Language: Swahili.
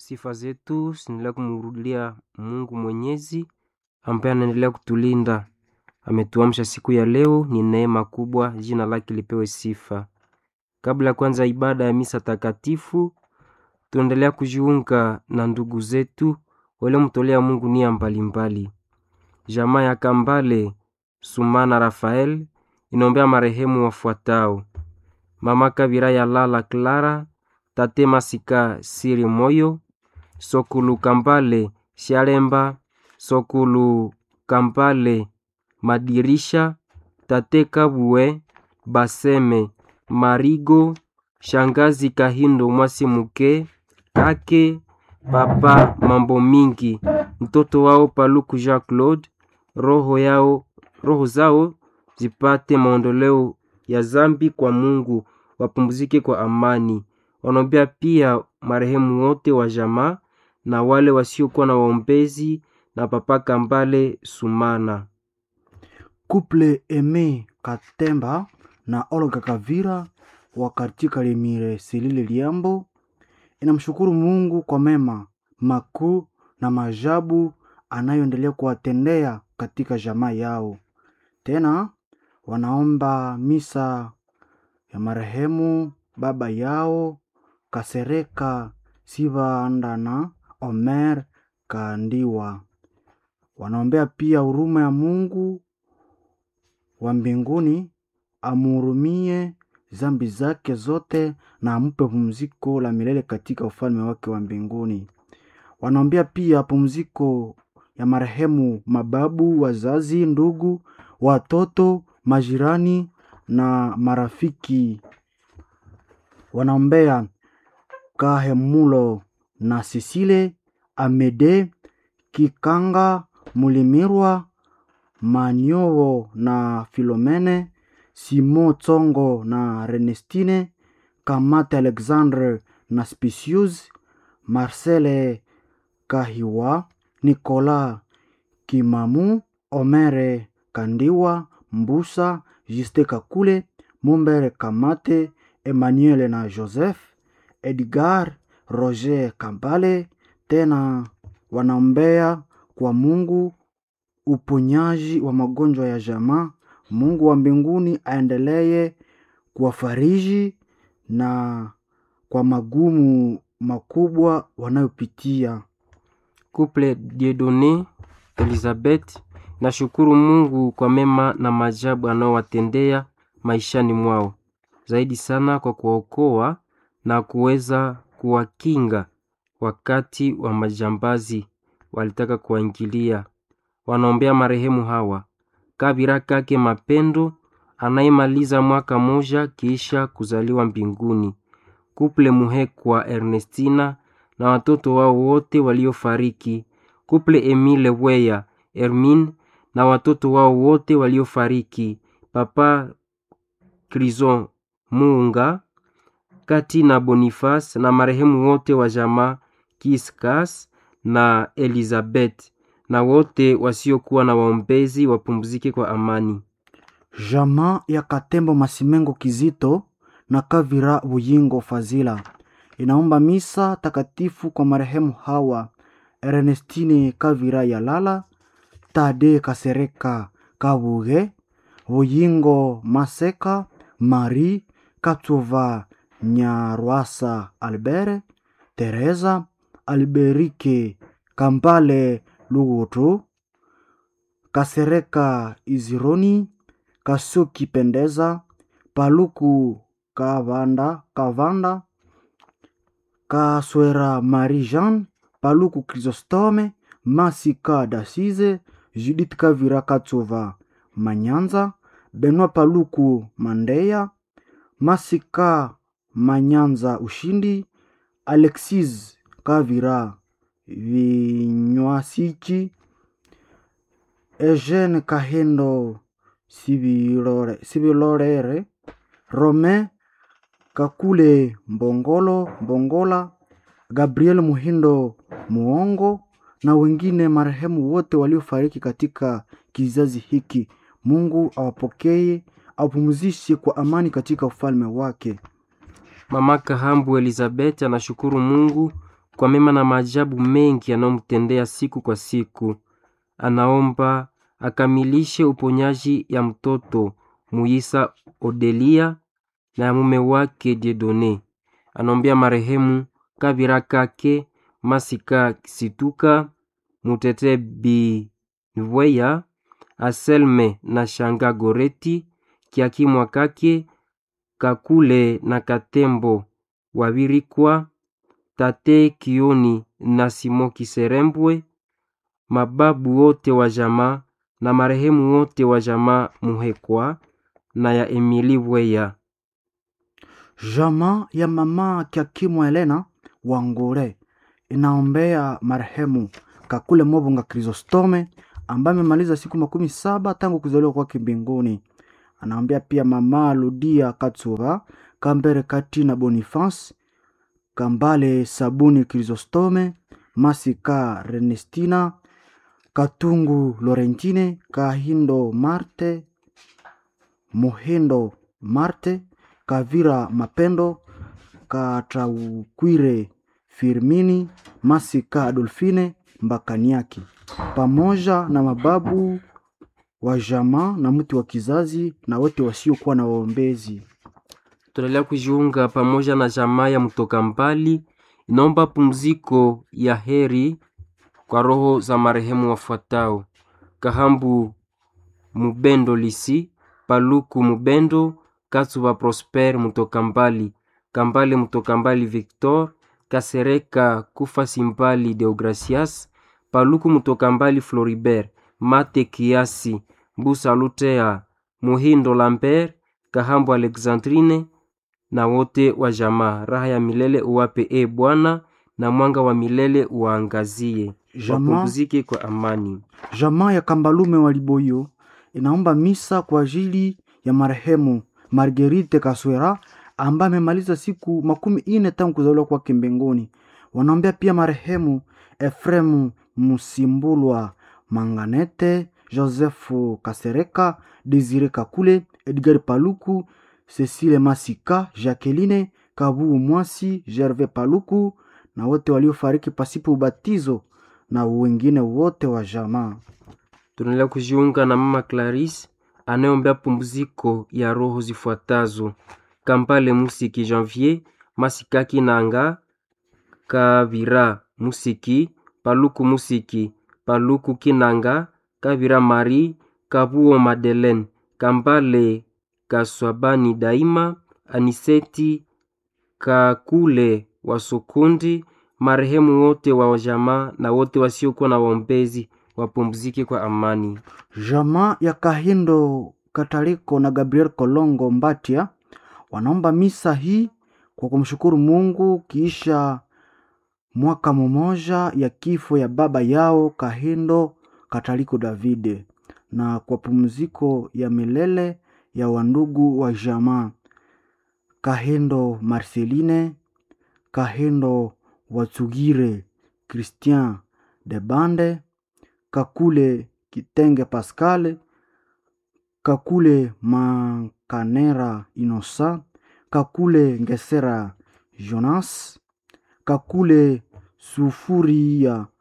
Sifa zetu zinaendelea kumrudia Mungu Mwenyezi ambaye anaendelea kutulinda. Ametuamsha siku ya leo, ni neema kubwa, jina lake lipewe sifa. Kabla ya kwanza ibada ya misa takatifu, tuendelea kujiunga na ndugu zetu waliomtolea Mungu nia mbalimbali. Jamaa ya Kambale Sumana Rafael inaombea marehemu wafuatao: Mama Kabira ya Lala Clara, Tate Masika Siri Moyo, Sokulu Kambale Shalemba, Sokulu Kambale Madirisha, Tate Kabue Baseme Marigo, Shangazi Kahindo Mwasimuke Kake Papa Mambo Mingi, mtoto wao Paluku Jean Claude, roho yao roho zao zipate maondoleo ya zambi kwa Mungu, wapumzike kwa amani. Wanaombea pia marehemu wote wa jamaa na wale wasiokuwa na waombezi na Papa Kambale Sumana. Couple Aime Katemba na Olga Kavira wa katika Lemire Selile Liambo inamshukuru Mungu kwa mema makuu na maajabu anayoendelea kuwatendea katika jamaa yao. Tena wanaomba misa ya marehemu baba yao Kasereka Sivandana Omer Kandiwa. Wanaombea pia huruma ya Mungu wa mbinguni amhurumie zambi zake zote na ampe pumziko la milele katika ufalme wake wa mbinguni. Wanaombea pia pumziko ya marehemu mababu, wazazi, ndugu, watoto, majirani na marafiki. Wanaombea Kahemulo na Sisile Amede Kikanga Mulimirwa Manyowo na Filomene Simo Tsongo na Renestine Kamate Alexandre na Spicius Marcele Kahiwa Nicolas Kimamu Omere Kandiwa Mbusa Juste Kakule Mumbere Kamate Emmanuel na Joseph Edgar Roger Kambale. Tena wanaombea kwa Mungu uponyaji wa magonjwa ya jamaa. Mungu wa mbinguni aendelee kuwafariji na kwa magumu makubwa wanayopitia. Couple Dieudonne Elizabeth nashukuru Mungu kwa mema na maajabu anayowatendea maishani mwao, zaidi sana kwa kuwaokoa na kuweza kuwakinga wakati wa majambazi walitaka kuwaingilia. Wanaombea marehemu hawa Kabira Kake Mapendo anayemaliza mwaka moja kisha kuzaliwa mbinguni, Kuple Muhekwa Ernestina na watoto wao wote waliofariki, Kuple Emile Weya Hermine na watoto wao wote waliofariki, Papa Krison Muunga Kati na Boniface na marehemu wote wa jamaa Kiskas na Elizabeth na wote wasiokuwa na waombezi wapumzike kwa amani. Jamaa ya Katembo Masimengo Kizito na Kavira Buyingo Fazila inaomba misa takatifu kwa marehemu hawa Ernestine Kavira Yalala, Tade Kasereka Kabuge, Buyingo Maseka, Marie Katova Nyarwasa Albert, Teresa Alberike Kampale Lugutu, Kasereka Izironi, Kasuki Pendeza, Paluku Kavanda, Kavanda, Kaswera Marie Jean, Paluku Chrysostome, Masika Dasize, Judith Kavira Katsova Manyanza, Benoit Paluku Mandeya, Masika Manyanza Ushindi, Alexis Kavira Vinywasichi, Eugene Kahendo Sibilore, Sibilorere, Rome Kakule Mbongolo Mbongola, Gabriel Muhindo Muongo na wengine marehemu wote waliofariki katika kizazi hiki. Mungu awapokee, awapumzishe kwa amani katika ufalme wake. Mama Kahambu Elizabeth anashukuru Mungu kwa mema na maajabu mengi anayomtendea siku kwa siku. Anaomba akamilishe uponyaji ya mtoto Muisa Odelia na ya mume wake Diedone. Anaombea marehemu Kabira Kake Masika Situka Mutete Bivweya Aselme na Shanga Goreti Kiakimwa Kake Kakule na Katembo Wabirikwa Tate Kioni na Simo Kiserembwe mababu wote wa jamaa na marehemu wote wa jamaa Muhekwa na ya Emili Bweya. Jamaa ya mama Kiakimwa Elena Wangure inaombea marehemu Kakule Mobonga Chrysostome ambaye amemaliza siku makumi saba tangu kuzaliwa kwake mbinguni. Anaombea pia mama Ludia Katsuba Kambere Katina Boniface Kambale Sabuni Chrysostome Masika Renestina Katungu Lorentine Kahindo Marte Muhindo Marte Kavira Mapendo Kataukwire Firmini Masika Adolfine Mbakaniaki pamoja na mababu wa jamaa na mti wa kizazi na wote wasiokuwa na waombezi. Tunaendelea kujiunga pamoja na jamaa ya mtoka mbali, inaomba pumziko ya heri kwa roho za marehemu wafuatao: Kahambu Mubendo Lisi, Paluku Mubendo, Katsuba Prosper mtoka mbali, Kambale mtoka mbali Victor, Kasereka Kufa Simbali Deogracias, Paluku mtoka mbali Floribert, Mate Kiasi, Mbusa Lutea, Muhindo Lambert, Kahambu Alexandrine na wote wa jamaa. Raha ya milele uwape e Bwana, na mwanga wa milele uwaangazie. Jamaa Wapumzike kwa amani. jamaa ya Kambalume wa Liboyo inaomba misa kwa ajili ya marehemu Marguerite Kaswera ambaye amemaliza siku makumi ine tangu kuzaliwa kwake mbinguni. Wanaombea pia marehemu Efremu Musimbulwa Manganete, Josefu Kasereka, Desire Kakule, Edgar Paluku, Cecile Masika, Jacqueline Kabu Mwasi, Gervais Paluku na wote waliofariki pasipo ubatizo na wengine wote wa jamaa. Tunaendelea kujiunga na mama Clarisse anayeombea pumziko ya roho zifuatazo: Kampale Musiki Janvier, Masikaki Nanga, Kavira Musiki, Paluku Musiki, Paluku Kinanga, Kavira Marie, Kabuo Madeleine, Kambale Kaswabani Daima, Aniseti Kakule Wasukundi, marehemu wote wa jamaa na wote wasiokuwa na waombezi wapumzike kwa amani. Jamaa ya Kahindo Kataliko na Gabriel Kolongo Mbatia wanaomba misa hii kwa kumshukuru Mungu kiisha mwaka mmoja ya kifo ya baba yao Kahindo Kataliko Davide na kwa pumziko ya milele ya wandugu wa jamaa Kahindo Marceline, Kahindo Watsugire Christian de Bande, Kakule Kitenge Pascal, Kakule Mankanera Innocent, Kakule Ngesera Jonas, Kakule Sufuria